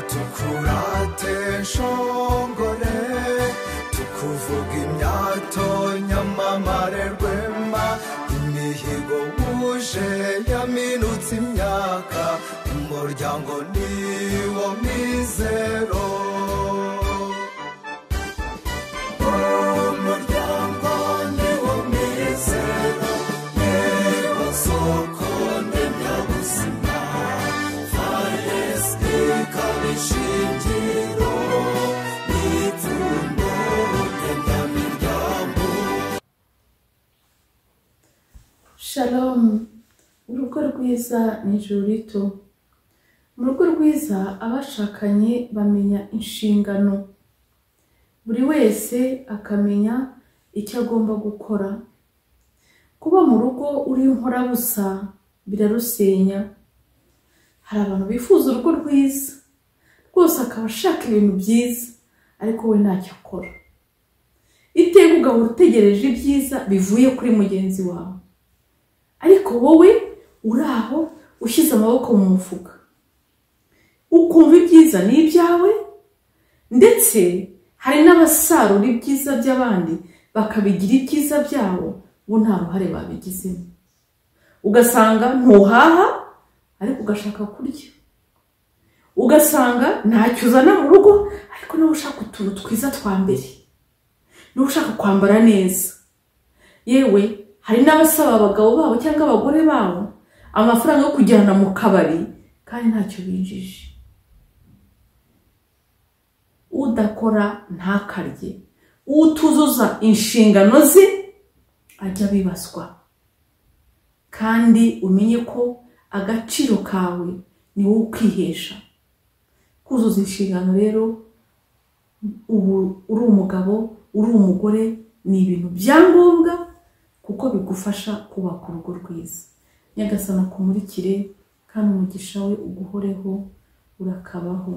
tukurate nshongore tukuvuga imyato nyamamare rwema imihigo wuje yaminutse imyaka umuryango ni wo mizero umuryango ni wo mizero ni wo soko ndemyabuzima faresiti ikaba ishingiro n'ipfundo ndemyamiryango shalomu urugo rwiza ni ijuru rito mu rugo rwiza abashakanye bamenya inshingano buri wese akamenya icyo agomba gukora kuba mu rugo uri inkorabusa birarusenya hari abantu bifuza urugo rwiza rwose akaba ashaka ibintu byiza ariko we ntacyo akora iteka ugahora utegereje ibyiza bivuye kuri mugenzi wawe ariko wowe uri aho ushyize amaboko mu mufuka ukumva ibyiza ni ibyawe ndetse hari n'abasarura ibyiza by'abandi bakabigira ibyiza byabo bo nta ruhare babigizemo ugasanga ntuhaha ariko ugashaka kurya ugasanga ntacyo uzana mu rugo ariko nawe ushaka utuntu twiza twa mbere niba ushaka kwambara neza yewe hari n'abasaba abagabo babo cyangwa abagore babo amafaranga yo kujyana mu kabari kandi ntacyo binjije udakora ntakarye utuzuza inshingano ze ajya abibazwa kandi umenye ko agaciro kawe ni wowe ukwihesha kuzuza inshingano rero ubu uri umugabo uri umugore ni ibintu bya ngombwa kuko bigufasha kubaka urugo rwiza nyagasana kumurikire kandi umugisha we uguhoreho urakabaho